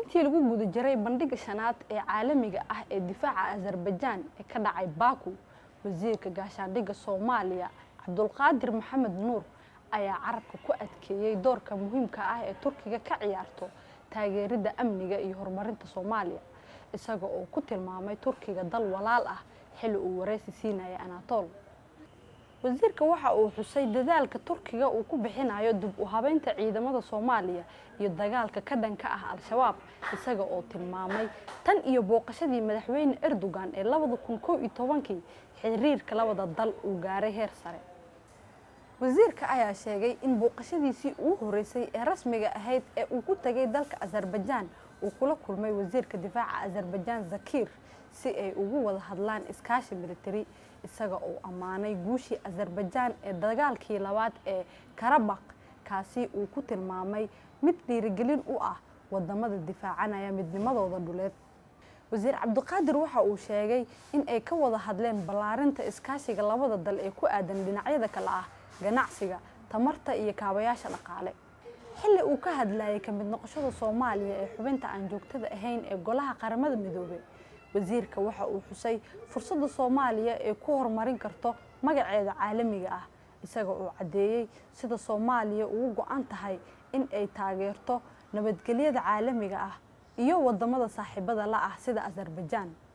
intii lagu guda jiray bandhiga shanaad ee caalamiga ah ee difaaca azarbajaan ee ka dhacay baku wasiirka gaashaandhigga soomaaliya cabdulqaadir maxamed nuur ayaa carabka ku adkeeyey doorka muhiimka ah ee turkiga ka ciyaarto taageeridda amniga iyo horumarinta soomaaliya isaga oo ku tilmaamay turkiga dal walaal ah xilli uu wareysi siinaya anatol wasiirka waxa uu xusay dadaalka turkiga uu ku bixinayo dib u habeynta ciidamada soomaaliya iyo dagaalka ka dhanka ah al-shabaab isaga oo tilmaamay tan iyo booqashadii madaxweyne erdogan ee labada kun kow iyo tobankii xiriirka labada dal uu gaaray heer sare wasiirka ayaa sheegay in booqashadiisii ugu horeysay ee rasmiga ahayd ee uu ku tagay dalka azarbajaan uu kula kulmay wasiirka difaaca azarbajaan zakir si ay ugu wada hadlaan iskaashi militari isaga oo ammaanay guushii azarbajaan ee dagaalkii labaad ee karabaq kaasi uu ku tilmaamay mid dhiirigelin u ah wadamada difaacanaya midnimadooda dhuleed wasiir cabdiqaadir waxa uu sheegay in ay ka wada hadleen ballaarinta iskaashiga labada dal ee ku aadan dhinacyada kale ah ganacsiga tamarta iyo kaabayaasha dhaqaale xilli uu ka hadlayay ka mid noqoshada soomaaliya ee xubinta aan joogtada ahayn ee golaha qaramada midoobey wasiirka waxa uu xusay fursadda soomaaliya ee ku horumarin karto magaceeda caalamiga ah isaga oo caddeeyey sida soomaaliya ugu go-an tahay in ay taageerto nabadgelyada caalamiga ah iyo wadamada saaxiibada la ah sida azarbajaan